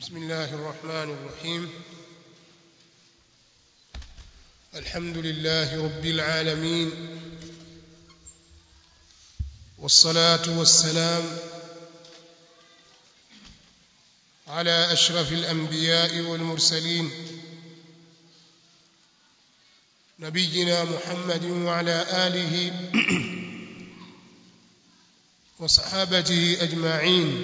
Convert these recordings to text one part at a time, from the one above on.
بسم الله الرحمن الرحيم الحمد لله رب العالمين والصلاة والسلام على أشرف الأنبياء والمرسلين نبينا محمد وعلى آله وصحابته أجمعين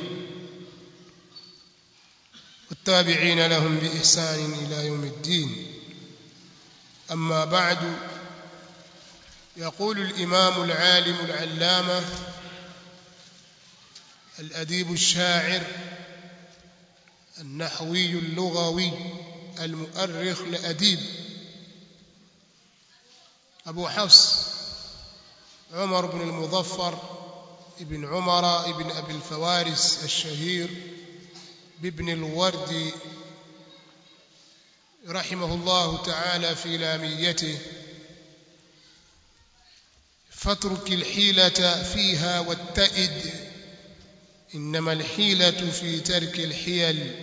والتابعين لهم بإحسان إلى يوم الدين أما بعد يقول الإمام العالم العلامة الأديب الشاعر النحوي اللغوي المؤرخ الأديب أبو حفص عمر بن المظفر ابن عمر ابن أبي الفوارس الشهير بابن الورد رحمه الله تعالى في لاميته فاترك الحيلة فيها واتئد إنما الحيلة في ترك الحيل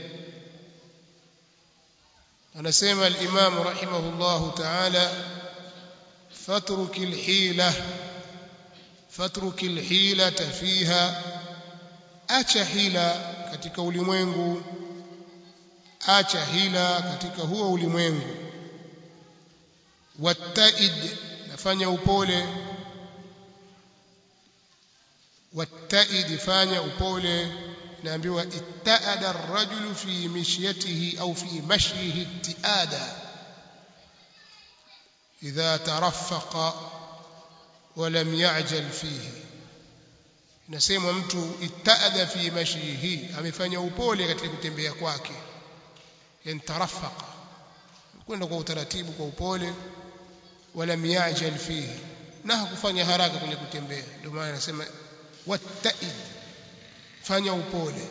anasema al-Imam rahimahullahu ta'ala fatruki al-hila fatruki al-hilata fiha acha hila katika ulimwengu acha hila katika huo ulimwengu wattaid nafanya upole wattaid fanya upole naambiwa ittaada ar-rajulu fi mishyatihi au fi mashyihi ittiada idha taraffaqa wa lam ya'jal fihi inasemwa mtu ittaada fi mashyihi amefanya upole katika kutembea kwake yani taraffaqa kwenda kwa utaratibu kwa upole wala ya'jal fihi na hakufanya haraka kwenye kutembea ndio maana anasema wattaid fanya upole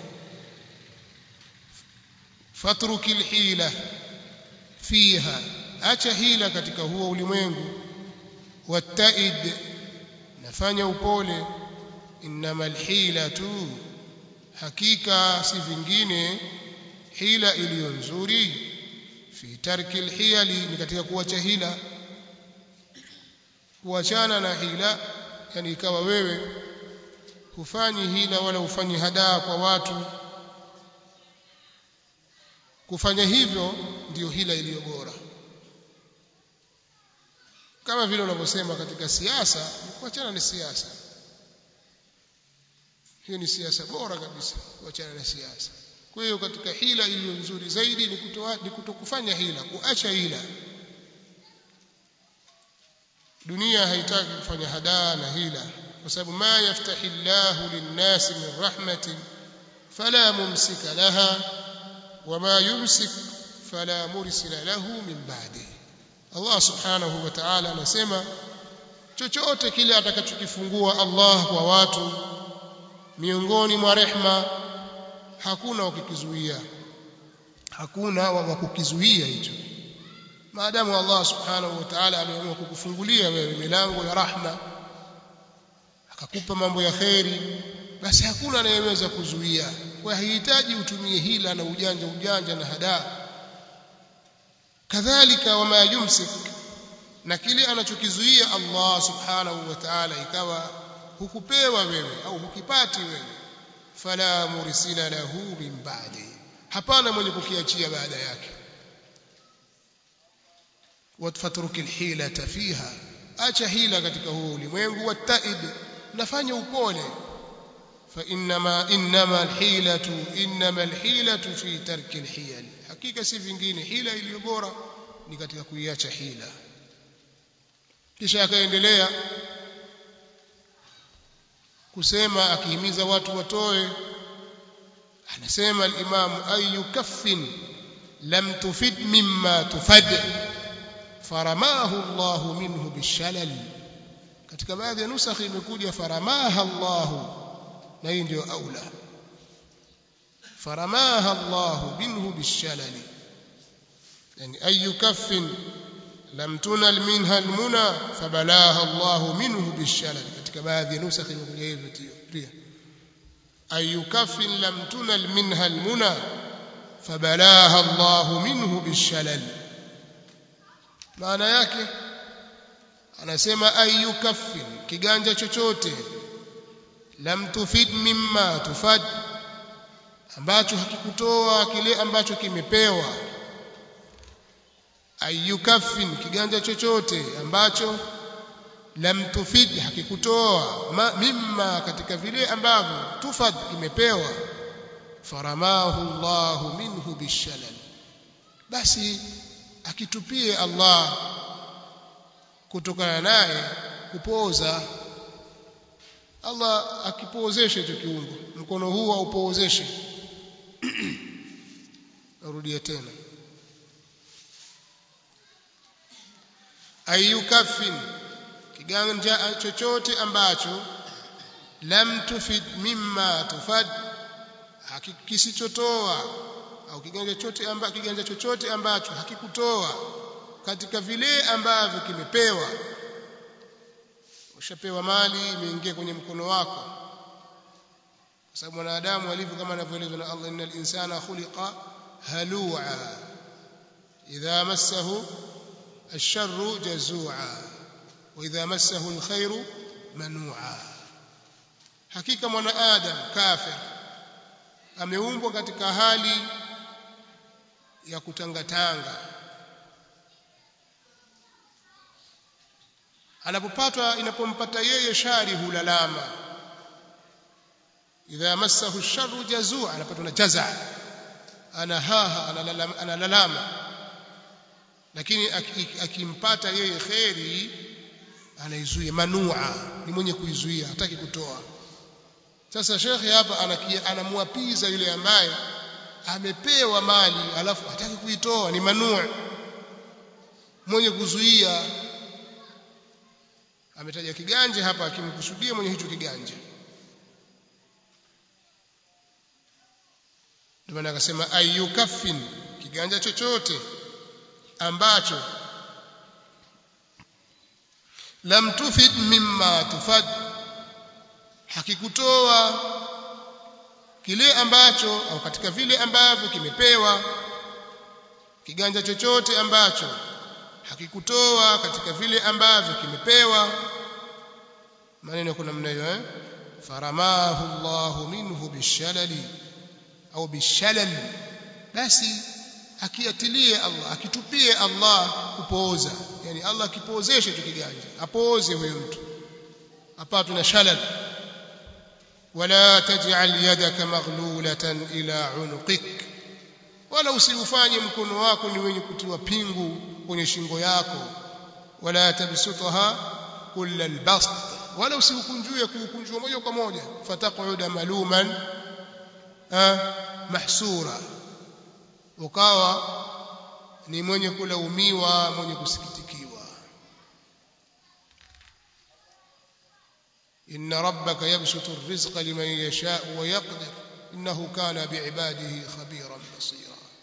fatruki alhila fiha acha hila katika huo ulimwengu wattaid nafanya upole innama alhilatu hakika si vingine hila iliyo nzuri fi tarki alhiyali ni katika kuacha hila kuachana na hila yani ikawa wewe hufanyi hila wala hufanyi hadaa kwa watu kufanya hivyo ndiyo hila iliyo bora kama vile unavyosema katika siasa kuachana na siasa hiyo ni siasa bora kabisa kuachana na siasa kwa hiyo katika hila iliyo nzuri zaidi ni kutoa ni kutokufanya hila kuacha hila dunia haitaki kufanya hadaa na hila kwa sababu ma yaftahi Allahu lin-nasi min rahmatin fala mumsika laha wama yumsik fala mursila lahu min ba'di Allah subhanahu wa ta'ala anasema chochote kile atakachokifungua Allah kwa watu miongoni mwa rehma hakuna wakikizuia hakuna wa kukizuia hicho maadamu Allah subhanahu wa ta'ala ameamua kukufungulia wewe milango ya rahma akakupa mambo ya kheri basi hakuna anayeweza kuzuia kwa hahitaji utumie hila na ujanja ujanja na hadaa kadhalika wama yumsik na kile anachokizuia Allah subhanahu wa ta'ala ikawa hukupewa wewe au hukipati wewe fala mursila lahu min ba'di hapana mwenye kukiachia baada yake watfatruki alhilata fiha acha hila katika huo ulimwengu wattaid nafanya upole fa inma inma alhilatu inma alhilatu fi tarki alhiyal hakika si vingine hila iliyo bora ni katika kuiacha hila kisha akaendelea kusema akihimiza watu watoe anasema al-imam ayu kaffin lam tufid mimma tufad faramahu Allah minhu bishalal katika baadhi ya nusakhi imekuja faramaha Allah na hii ndio aula faramaha Allah minhu bishalal yani ayu kaffin lam tunal minha almuna fabalaha Allah minhu bishalal katika baadhi ya nusakhi imekuja hivyo pia ayu kafin lam tunal minha almuna fabalaha Allahu minhu bishalal maana yake anasema ayu kaffin kiganja chochote lam tufid mimma tufad ambacho hakikutoa kile ambacho kimepewa ayu kaffin kiganja chochote ambacho lam tufid hakikutoa ma, mimma katika vile ambavyo tufad kimepewa faramahu Allahu minhu bishalal basi akitupie Allah kutokana naye kupoza Allah akipoozeshe hicho kiungo mkono huu aupoozeshe narudia tena ayukafin kiganja chochote ambacho lam tufid mimma tufad kisichotoa au kiganja chochote ambacho kiganja chochote ambacho hakikutoa katika vile ambavyo kimepewa ushapewa mali imeingia kwenye mkono wako kwa sababu mwanadamu alivyo kama anavyoelezwa na Allah innal insana khuliqa halua idha massahu الشر جزوعا واذا مسه الخير منوعا hakika mwanadamu kafir ameumbwa katika hali ya kutangatanga anapopatwa inapompata yeye shari hulalama idha massahu sharru jazua anapatwa na jaza anahaha analalama, analalama lakini akimpata yeye kheri anaizuia manua ni mwenye kuizuia hataki kutoa sasa shekhe hapa anamwapiza yule ambaye amepewa mali alafu hataki kuitoa ni manua mwenye kuzuia ametaja kiganja hapa akimkusudia mwenye hicho kiganja ndio maana akasema ayukafin kiganja chochote ambacho lam tufid mimma tufad hakikutoa kile ambacho au katika vile ambavyo kimepewa kiganja chochote ambacho hakikutoa katika vile ambavyo kimepewa maneno kuna namna hiyo eh faramahu Allahu minhu bishalali au bishalal basi akiatilie Allah akitupie Allah kupooza yani Allah akipoozeshe hicho kiganja apooze huyo mtu apatwe na shalal wala taj'al yadaka maghlulatan ila unuqik wala usiufanye mkono wako ni wenye kutiwa pingu kwenye shingo yako wala tabsutaha kulla albast wala usiukunjue kuukunjua moja kwa moja fataquda maluman mahsura ukawa ni mwenye kulaumiwa mwenye kusikitikiwa inna rabbaka yabsutu arrizqa liman yasha'u wa yaqdir innahu kana bi'ibadihi khabiran basira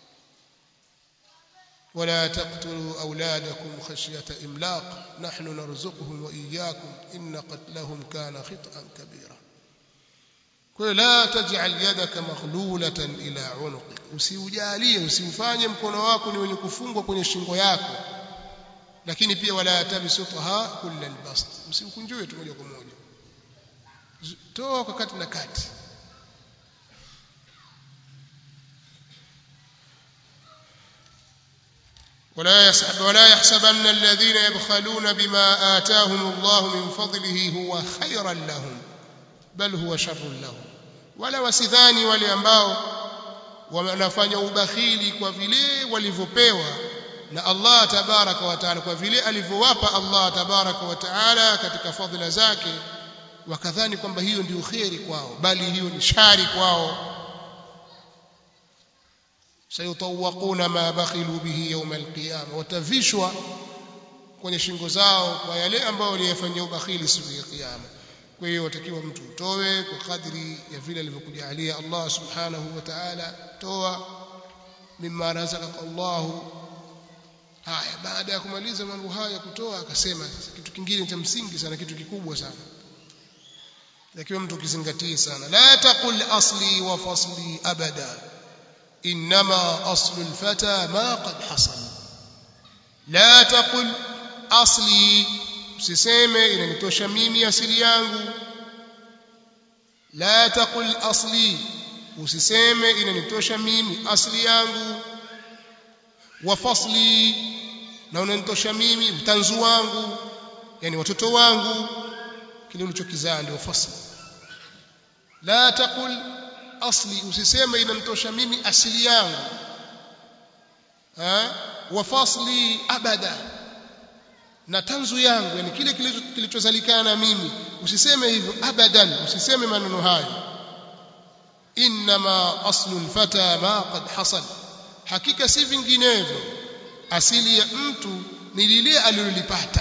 ولا تقتلوا أولادكم خشية إملاق نحن نرزقهم وإياكم إن قتلهم كان خطأ كبيرا لا تجعل يدك مغلولة إلى عنقك usiujalie usiufanye mkono wako ni wenye kufungwa kwenye shingo yako lakini pia wala tabsutha kulla albast usiukunjue tu moja kwa moja toa kwa kati na kati ولا يحسب ولا يحسبن الذين يبخلون بما آتاهم الله من فضله هو خيرا لهم بل هو شر لهم ولا wasidhani wale ambao wanafanya ubakhili kwa vile walivyopewa na Allah tabaraka wa taala kwa vile alivyowapa Allah tabaraka wa taala katika fadhila zake wakadhani kwamba hiyo ndio kheri kwao bali hiyo ni shari kwao sayutawaquna ma bakhilu bihi yawm alqiyama watavishwa kwenye shingo zao kwa yale ambayo waliyafanyia ubakhili siku ya kiyama kwa hiyo watakiwa mtu utoe kwa kadri ya vile alivyokujalia Allah subhanahu wa ta'ala toa mimma razaqaka Allah haya baada ya kumaliza mambo haya kutoa akasema kitu kingine cha msingi sana kitu kikubwa sana lakini mtu kizingatie sana la taqul asli wa fasli abada انما اصل الفتى ما قد حصل لا تقل اصلي usiseme inanitosha mimi asili yangu la taqul asli usiseme inanitosha mimi asili yangu wa fasli na unanitosha mimi utanzu wangu yani watoto wangu kile ulichokizaa ndio fasli la taqul asli usiseme inanitosha mimi asili yangu ha wa fasli abada na tanzu yangu yani kile kilichozalikana na mimi usiseme hivyo abadan usiseme maneno hayo inma aslu alfata ma qad hasal hakika si vinginevyo asili ya mtu ni lile alilolipata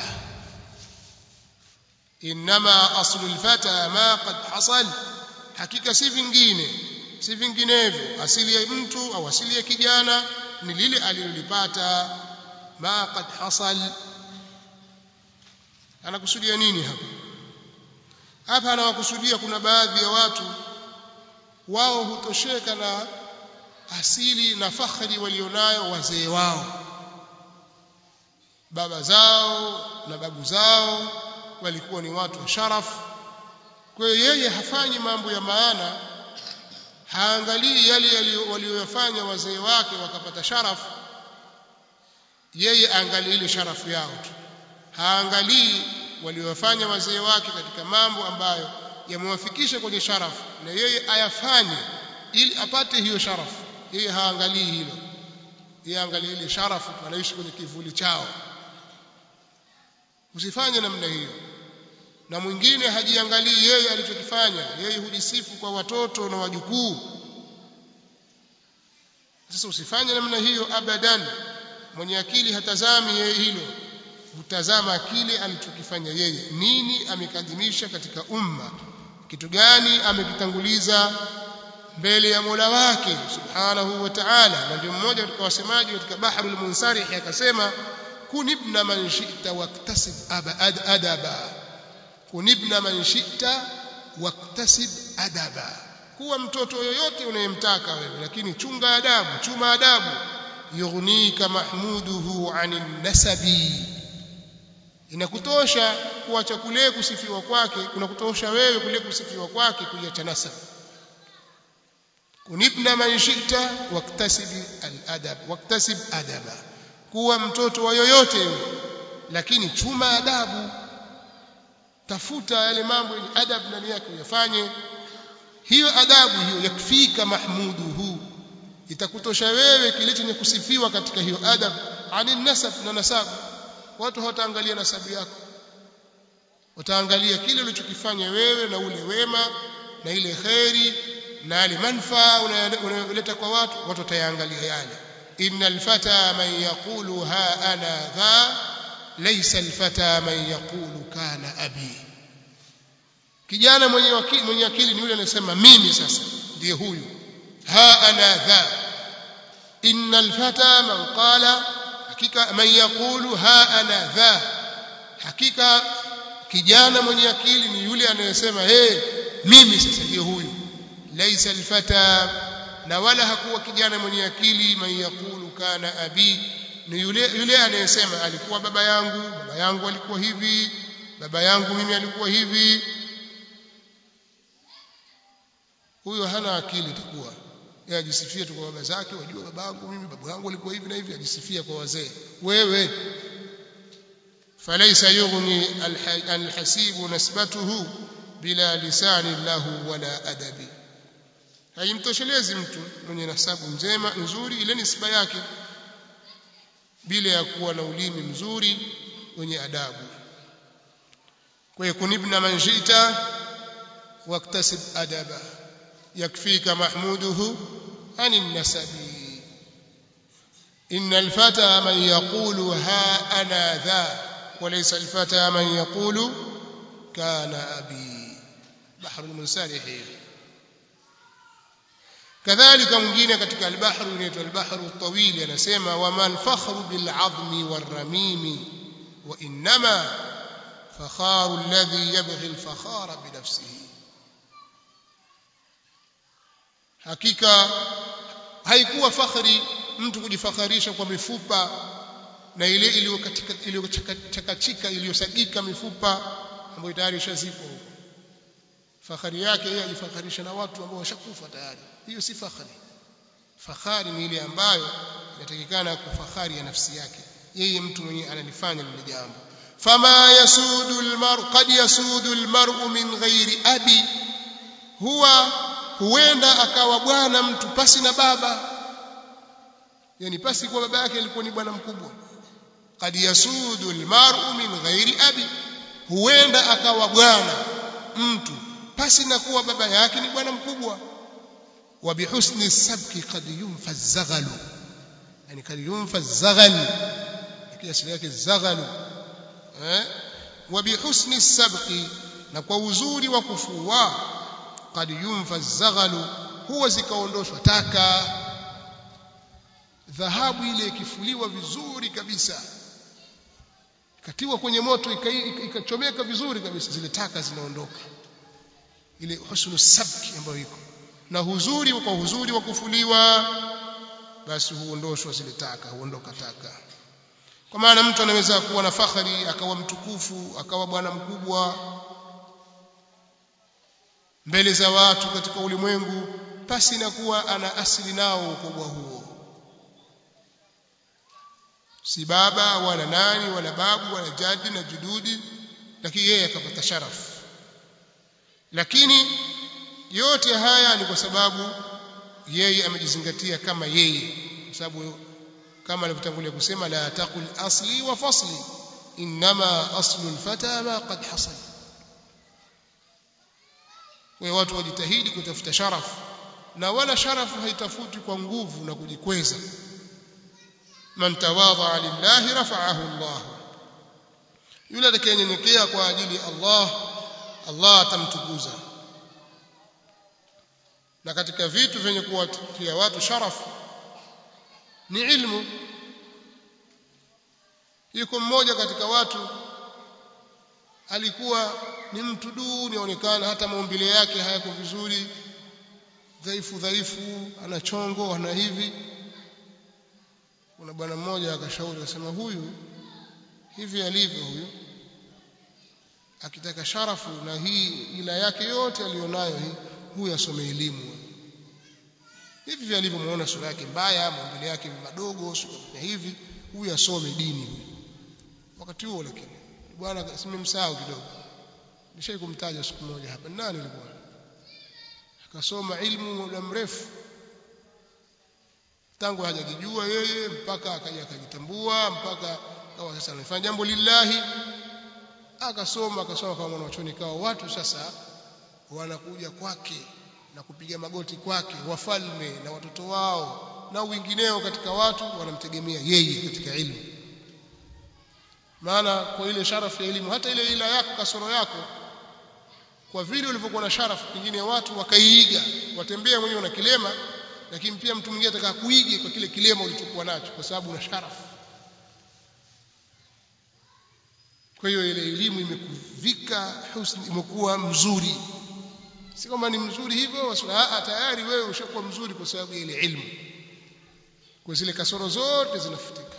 inma aslu alfata ma qad hasal hakika si vingine si vinginevyo asili ya mtu au asili ya kijana ni lile alilolipata ma qad hasal anakusudia nini hapa hapa anawakusudia kuna baadhi ya watu wao hutosheka na asili na fakhri walionayo wazee wao baba zao na babu zao walikuwa ni watu wa sharafu kwa hiyo yeye hafanyi mambo ya maana haangalii yale walioyafanya wazee wake wakapata sharafu yeye aangalie ile sharafu yao tu haangalii waliowafanya wazee wake katika mambo ambayo yamewafikisha kwenye sharafu na yeye ayafanye ili apate hiyo sharafu yeye haangalii hilo yeye angalie ile sharafu anaishi kwenye kivuli chao usifanye namna hiyo na mwingine hajiangalii yeye alichokifanya yeye hujisifu kwa watoto na wajukuu sasa usifanye namna hiyo abadan mwenye akili hatazami yeye hilo hutazama kile alichokifanya yeye nini amekadimisha katika umma kitu gani amekitanguliza mbele ya Mola wake subhanahu wa ta'ala na ndio mmoja katika wasemaji katika bahrul munsarih akasema kunibna man shi'ta waktasib adaba kunibna man shi'ta waktasib adaba kuwa mtoto yoyote unayemtaka wewe lakini chunga adabu chuma adabu yughnika mahmuduhu anin nasabi inakutosha kuacha kule kusifiwa kwake kunakutosha wewe kule kusifiwa kwake kuiacha nasab kunibna man shi'ta waktasib al-adab waktasib adaba kuwa mtoto wa yoyote lakini chuma adabu tafuta yale mambo yenye adab ndani yake uyafanye hiyo adabu hiyo yakfika mahmuduhu itakutosha wewe kile chenye kusifiwa katika hiyo adab ani nasab na nasabu watu hawataangalia nasabu yako wataangalia kile ulichokifanya wewe na ule wema na ile kheri na yale manfaa unayoleta kwa watu watu watayaangalia yale innal fata man yaqulu ha ana dha laysa alfata man yaqulu kana abi kijana mwenye akili mwenye akili ni yule anasema mimi sasa ndiye huyu ha ana dha innal fata man qala hakika man yaqulu ha ana dha hakika kijana mwenye akili ni yule anayesema hey mimi sasa ndiye huyu laisa alfata na wala hakuwa kijana mwenye akili man yaqulu kana abi ni yule yule anayesema alikuwa baba yangu baba yangu alikuwa hivi baba yangu mimi alikuwa hivi huyo hana akili takuwa yeye ajisifia tu kwa baba zake wajua babangu mimi babu yangu alikuwa hivi na hivi ajisifia kwa wazee wewe فليس يغني الحسيب نسبته بلا لسان له ولا أدب haimtoshelezi mtu mwenye nasabu njema nzuri ile nisba yake bila ya kuwa na ulimi mzuri wenye adabu kwa hiyo kunibna man shita waktasib adaba yakfika mahmuduhu ani nasabi إن الفتى من يقول ها أنا ذا وليس الفتى من يقول كان أبي بحر المنسارح كذلك mwingine katika al-bahr unaitwa al-bahr at-tawil anasema wama al-fakhru bil-'azmi war-ramim wa inma fakharu alladhi yabghi al-fakhara bi nafsihi hakika haikuwa fakhri mtu kujifakharisha kwa mifupa na ile iliyochakachika iliyosagika mifupa ambayo tayari ishazikwa huko fakhari yake yeye ajifakharisha na watu ambao washakufa tayari hiyo si fakhari fakhari ni ile ambayo inatakikana kufakhari ya nafsi yake yeye mtu mwenyewe analifanya lile jambo fama yasudu almar qad yasudu almar'u min ghairi abi huwa huenda akawa bwana mtu pasi na baba yani pasi kwa baba yake alikuwa ni bwana mkubwa qad yasudu almar'u min ghairi abi huenda akawa bwana mtu pasi na kuwa baba yake ni bwana mkubwa wa bihusni sabki qad yunfa az-zaghalu yani qad yunfa az-zaghal kiasi yake zaghalu eh wa bihusni sabqi na kwa uzuri wa kufua qad yunfa az-zaghalu huwa zikaondoshwa taka dhahabu ile ikifuliwa vizuri kabisa ikatiwa kwenye moto ikachomeka vizuri kabisa zile taka zinaondoka ile husnu sabki ambayo iko na huzuri kwa huzuri wa kufuliwa basi huondoshwa zile taka huondoka taka kwa maana mtu anaweza kuwa na fakhari akawa mtukufu akawa bwana mkubwa mbele za watu katika ulimwengu pasi na kuwa ana asili nao ukubwa huo si baba wala nani wala babu wala jadi na jududi lakini yeye akapata sharafu lakini yote haya ni kwa sababu yeye amejizingatia kama yeye kwa sababu kama alivyotangulia kusema la taqul asli wa fasli inma aslu alfata ma qad hasal kwa watu wajitahidi kutafuta sharafu na wala sharafu haitafuti kwa nguvu na kujikweza man tawadha lillahi rafa'ahu Allah yule atakayenyenyekea kwa ajili ya Allah Allah atamtukuza na katika vitu vyenye kuwatia watu sharafu ni ilmu yuko mmoja katika watu alikuwa ni mtu duni aonekana hata maumbile yake hayako vizuri dhaifu dhaifu ana chongo ana hivi kuna bwana mmoja akashauri akasema huyu hivi alivyo huyu akitaka sharafu na hii ila yake yote aliyonayo hii huyu asome elimu hivi vile alivyomuona sura yake mbaya maumbile yake madogo sura hivi huyu asome dini wakati huo lakini bwana simemsahau kidogo nishai kumtaja siku moja hapa nani alikuwa akasoma ilmu muda mrefu tangu hajajijua yeye mpaka akaja akajitambua mpaka kawa sasa anafanya jambo lillahi akasoma akasoma kama mwanachuoni kawa watu sasa wanakuja kwake na kupiga magoti kwake wafalme na watoto wao na wengineo katika watu wanamtegemea yeye katika ilmu maana kwa ile sharafu ya elimu hata ile ila yako kasoro yako kwa vile ulivyokuwa na sharafu pengine watu wakaiiga watembea mwenyewe na kilema lakini pia mtu mwingine ataka kuige kwa kile kilema ulichokuwa nacho kwa sababu una sharafu kwa hiyo ile elimu imekuvika husni imekuwa mzuri si kwamba ni mzuri hivyo wasula tayari wewe ushakuwa mzuri kwa sababu ya ile ilmu kwa zile kasoro zote zinafutika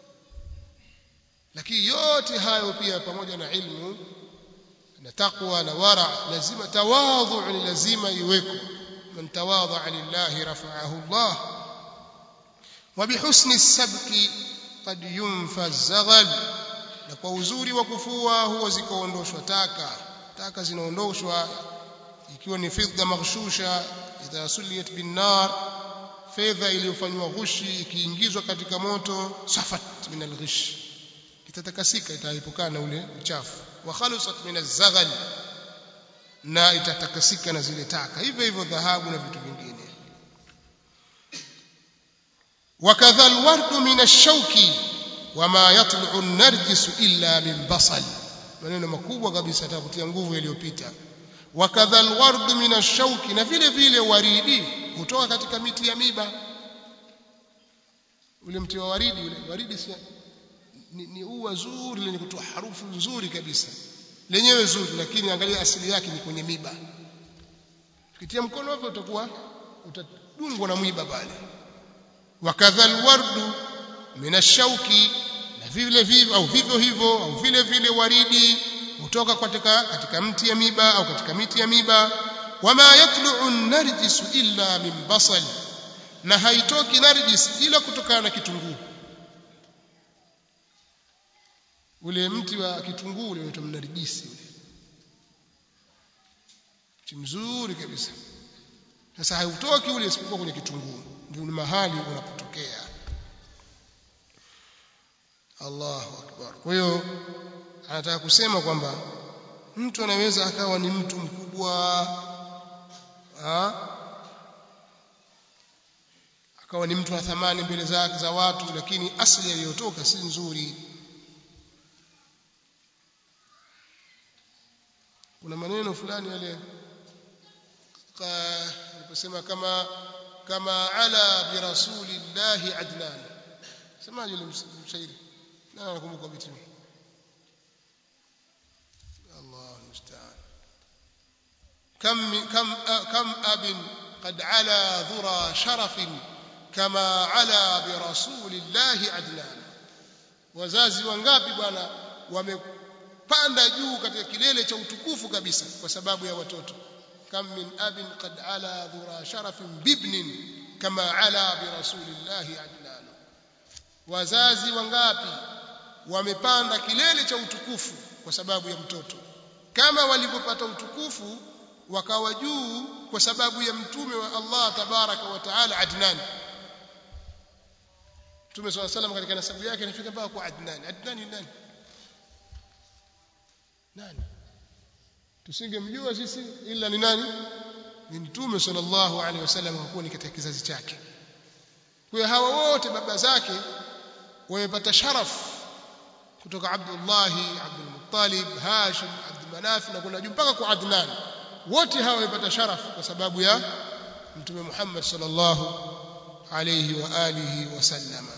lakini yote hayo pia pamoja na ilmu na taqwa na wara lazima tawadhu ni lazima iweko man tawadha lillahi rafa'ahu Allah wa bihusni as-sabki qad yunfa az-zaghal na kwa uzuri wa kufua huwa zikaondoshwa taka taka zinaondoshwa ikiwa ni fidda maghshusha idha suliyat bin nar fedha iliyofanywa ghushi ikiingizwa katika moto safat min al-ghish itatakasika itaepukana na ule uchafu wa khalusat min az-zaghal na itatakasika na zile taka hivyo hivyo dhahabu na vitu vingine wakadha alwardu min ash-shawki wama yatlu'u an-narjis illa min basal maneno makubwa kabisa atakutia nguvu yaliyopita wakadha alwardu min ash-shawki na vile vile waridi kutoka katika miti ya miba ule mti wa waridi ule waridi si ni, ni ua zuri lenye kutoa harufu nzuri kabisa lenyewe zuri lakini angalia asili yake ni kwenye miba ukitia mkono wako utakuwa utadungwa na mwiba pale wakadha alwardu min ashauki na vile vile au vivyo hivyo au vile vile waridi kutoka katika katika mti ya miba au katika miti ya miba wama yatlu'u narjisu illa min basal na haitoki narjis ila kutokana na kitunguu ule mti wa kitunguu ule unaitwa mnarjisi ule mti mzuri kabisa sasa hautoki ule isipokuwa kwenye kitunguu ndio ni mahali unapotokea Allahu akbar kwa hiyo anataka kusema kwamba mtu anaweza akawa ni mtu mkubwa ha? akawa ni mtu wa thamani mbele za, za watu lakini asili aliyotoka si nzuri kuna maneno fulani yale aliposema kama kama ala bi rasulillahi adnan semaje yule mshairi na nakumbuka vitu الله المستعان كم كم كم أب قد علا ذرى شرف كما علا برسول الله عدنان wazazi wangapi bwana wamepanda juu katika kilele cha utukufu kabisa kwa sababu ya watoto kam min abin qad ala dhura sharafin bibnin kama ala bi rasulillahi adnan wazazi wangapi wamepanda kilele cha utukufu kwa sababu ya mtoto kama walivyopata utukufu wakawa juu kwa sababu ya mtume wa Allah tabaraka wa taala Adnan Mtume swalla salam katika nasabu yake anafika mpaka kwa Adnan Adnan ni nani nani tusingemjua sisi ila ni nani ni mtume sallallahu alaihi wasallam kwa kuwa ni katika kizazi chake kwa hiyo hawa wote baba zake wamepata sharafu kutoka Abdullah Abdul Muttalib Hashim Abdul Manaf na kuna juu mpaka kwa Adnan wote hawa wamepata sharafu kwa sababu ya mtume Muhammad sallallahu alayhi wa alihi wasallama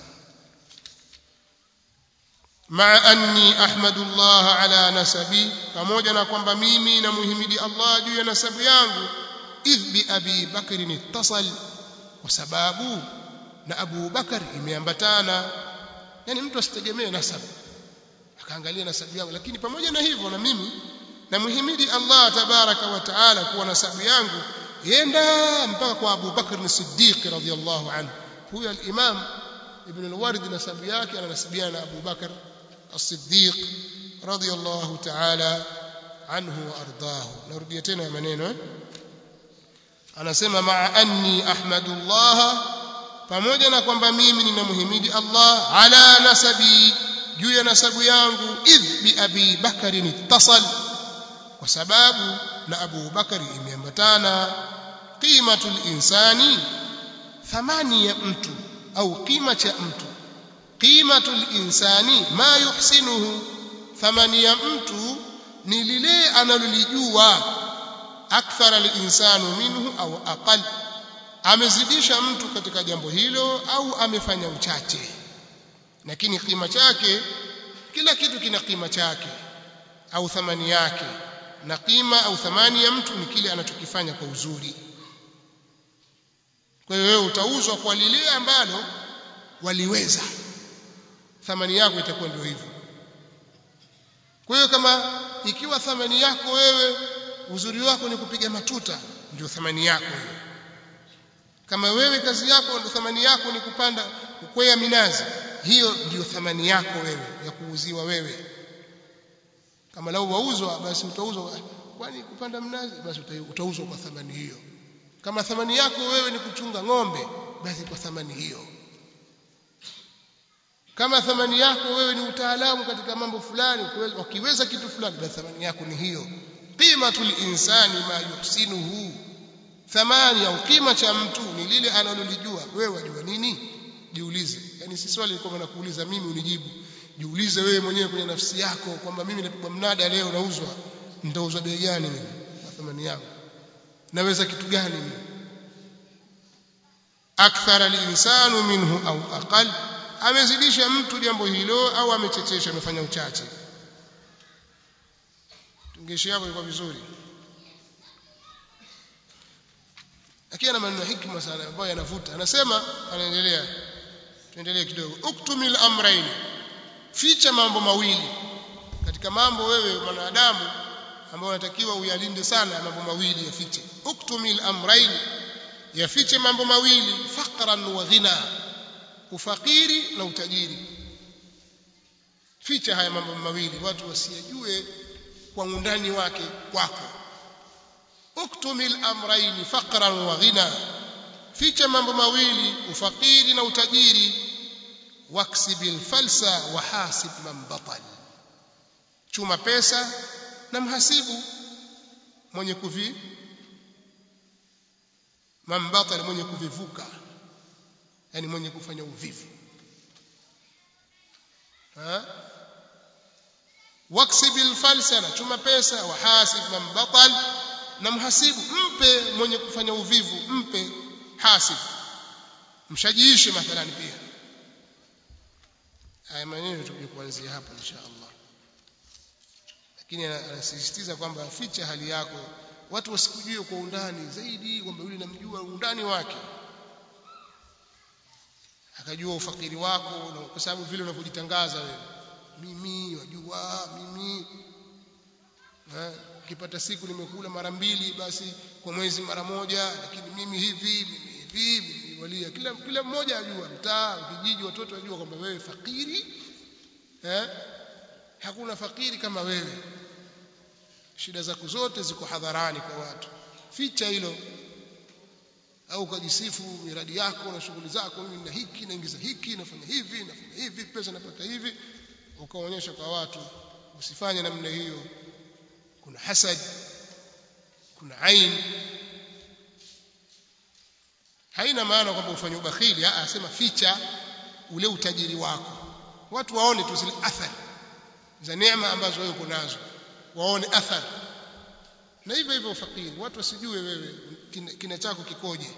ma anni ahmadu Allah ala nasabi pamoja na kwamba mimi namuhimidi Allah juu ya nasabu yangu idh bi abi bakr ittasal kwa sababu na Abu Bakar imeambatana yani mtu asitegemee nasabu akaangalia nasabu yangu lakini pamoja na hivyo na mimi namuhimidi Allah tabaraka wa taala kuwa nasabu yangu yenda mpaka kwa Abu Bakr as-Siddiq radhiyallahu anhu huyo al-Imam Ibn al-Ward nasabu yake ananasibiana na Abu Bakr as-Siddiq radhiyallahu taala anhu wa ardahu narudia tena maneno anasema maa anni ahmadullah pamoja na kwamba mimi ninamuhimidi Allah ala nasabi juu ya nasabu yangu idh bi abi bakarin ittasal kwa sababu na Abu Bakari imeambatana qimatul insani thamani ya mtu au kima cha mtu qimatul insani ma yuhsinuhu thamani ya mtu ni lile analolijua akthara al-insanu minhu au aqal amezidisha mtu katika jambo hilo au amefanya uchache lakini kima chake kila kitu kina kima chake au thamani yake na kima au thamani ya mtu ni kile anachokifanya kwa uzuri kwa hiyo wewe utauzwa kwa lile ambalo waliweza thamani yako itakuwa ndio hivyo kwa hiyo kama ikiwa thamani yako wewe uzuri wako ni kupiga matuta ndio thamani yako hiyo kama wewe kazi yako ndio thamani yako ni kupanda kukwea minazi hiyo ndio thamani yako wewe ya kuuziwa wewe kama lau wauzwa basi utauzwa kwani kupanda mnazi basi utauzwa kwa thamani hiyo kama thamani yako wewe ni kuchunga ng'ombe basi kwa thamani hiyo kama thamani yako wewe ni utaalamu katika mambo fulani ukiweza kitu fulani basi thamani yako ni hiyo qimatul insani ma yuhsinuhu thamani au kima cha mtu ni lile analolijua wewe wajua nini jiulize yani si swali liko nakuuliza mimi unijibu jiulize wewe mwenyewe kwenye nafsi yako kwamba mimi napigwa mnada leo nauzwa nitauzwa bei gani mimi kwa thamani yangu naweza kitu gani mimi akthara al-insanu minhu au aqal amezidisha mtu jambo hilo au amechechesha amefanya uchache tungeshi yako iko vizuri lakini ana maneno hikma sana ambayo yanavuta anasema anaendelea tuendelee kidogo uktumil amrayn ficha mambo mawili katika mambo wewe mwanadamu ambao unatakiwa uyalinde sana mambo mawili yafiche uktumil amrayn yafiche mambo mawili faqran wa ghina ufakiri na utajiri ficha haya mambo mawili watu wasiyajue kwa undani wake kwako uktumil amrayn faqran wa ghina ficha mambo mawili ufakiri na utajiri waksibil falsa wa hasib man batal chuma pesa na mhasibu mwenye kuvi man batal mwenye kuvivuka yani mwenye kufanya uvivu ha waksibil falsa na chuma pesa wa hasib man batal na mhasibu mpe mwenye kufanya uvivu mpe hasib mshajiishe mathalan pia haya maneno tutakuja kuanzia hapo insha Allah lakini anasisitiza kwamba ficha hali yako watu wasikujue kwa undani zaidi kwamba yule namjua undani wake akajua ufakiri wako kwa sababu vile unavyojitangaza wewe mimi wajua mimi ukipata siku nimekula mara mbili basi kwa mwezi mara moja lakini mimi hivi mimi hivi walia kila kila mmoja ajua mtaa kijiji watoto wajua kwamba wewe fakiri eh hakuna fakiri kama wewe shida zako zote ziko hadharani kwa watu ficha hilo au ukajisifu miradi yako na shughuli zako mimi na hiki naingiza hiki nafanya hivi nafanya hivi pesa napata hivi ukaonyesha kwa watu usifanye namna hiyo kuna hasad kuna ain haina maana kwamba ufanye ubakhili a asema ficha ule utajiri wako watu waone tu zile athari za neema ambazo wewe uko nazo waone athari na hivyo hivyo ufakiri watu wasijue wewe kina, kina chako kikoje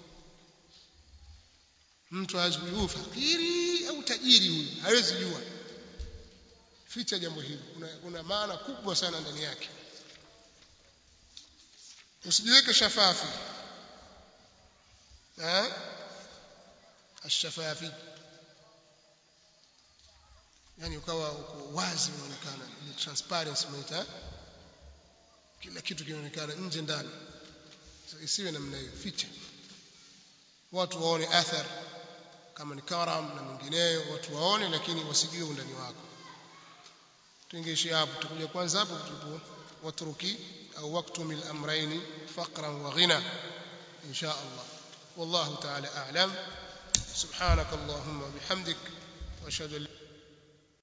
mtu hawezi kujua fakiri au tajiri huyu hawezi jua ficha jambo hili kuna, kuna maana kubwa sana ndani yake usijiweke shafafi eh ashafafi yani ukawa uko wazi unaonekana ile transparency unaita kila kitu kinaonekana nje ndani so, isiwe namna hiyo ficha watu waone athar kama ni karam na mengineyo watu waone lakini wasijue undani wako tuingeishia hapo tutakuja kwanza hapo tulipo watruki au waktumil amrayn faqran wa ghina insha Allah والله تعالى أعلم سبحانك اللهم وبحمدك وأشهد أن